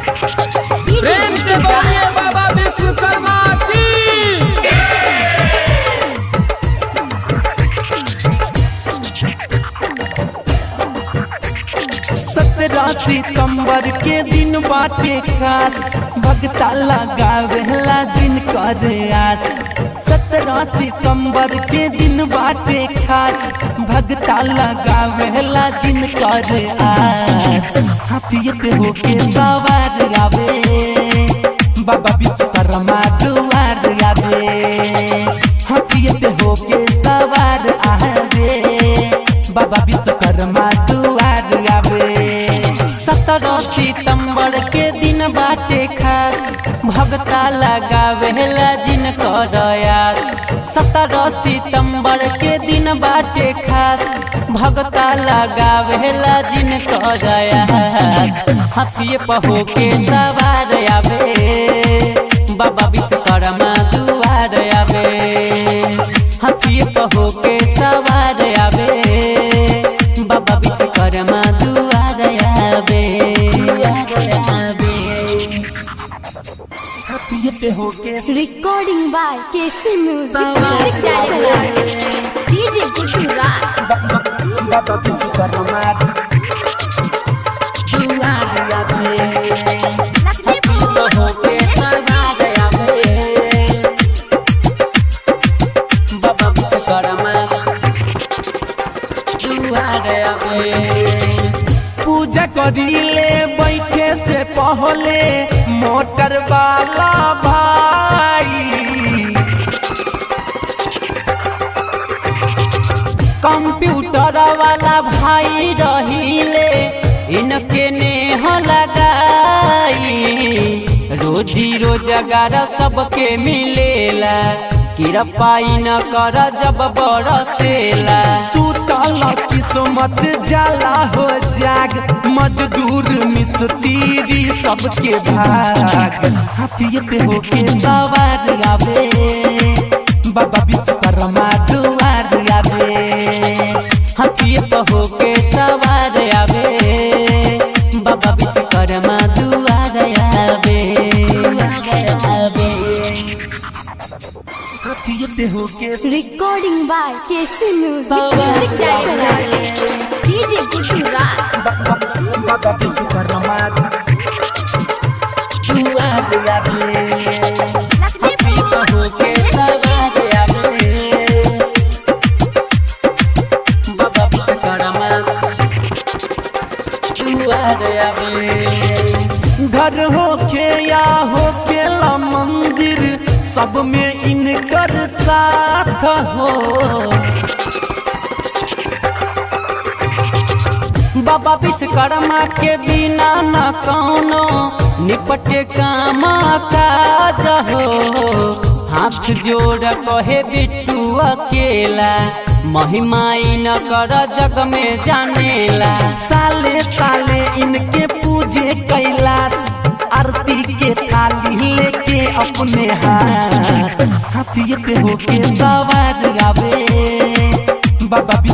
प्रेम से बोलिए बाबा विश्वकर्मा की सत्रह सितंबर के दिन बाटे खास भगता लगावेला दिन कर आस सत्रह सितंबर के दिन बाटे खास भगता लगावेला दिन कर आस हाथिए पे होके सवार आवे बाबा विश्वकर्मा दुआर आवे हाथिए पे होके सवार आवे बाबा विश्वकर्मा दुआर आवे सत्रह सितंबर के दिन बाटे खास भगता लगावेला जिन करयास सत्रह सितंबर के दिन बाटे खास भगता लगावेला जिन करयास हाथिए पहो के सवार आवे बाबा विश्वकर्मा दुआर आवे हाथिए पहो के सवार आवे बाबा विश्वकर्मा दुआर आवे आवे हाथिए पे हो के Recording by KC Music. Sawar. DJ Guddu Raj. बाबा विश्वकर्मा दुआर आवे हाथिए पे हो के सवार आवे बाबा विश्वकर्मा दुआर आवे पूजा करिले बैठे से पहले मोटर वाला भाई कंप्यूटर वाला भाई रहिले इनके नेह लगाई रोजी रोजगार सबके मिलेला किरपाई न कर जब बरसेला सुतल किस्मत जाला हो जाग मजदूर मिस्त्री सबके भाग हाथिए पे होके सवार आवे बाबा विश्वकर्मा दुआर आवे हाथिए पे होके सवार आवे बाबा विश्वकर्मा दुआर आवे आवे हाथिए पे होके Recording by KC Music. Sawar. DJ Guddu Raj. बाबा विश्वकर्मा दुआर आवे हाथिए पे होके सवार आवे बाबा विश्वकर्मा दुआर आवे घर होके या होके ला मंदिर सब में इनकर साथ हो बाबा विश्वकर्मा के बिना न कौनो निपटे काम काज हो हाथ जोड़ कहे बिट्टू अकेला महिमाई न कर जग में जानेला साले साले इनके पूजे कैलाश आरती के थाली लेके अपने हाथ हाथिए पे होके सवार आवे बाबा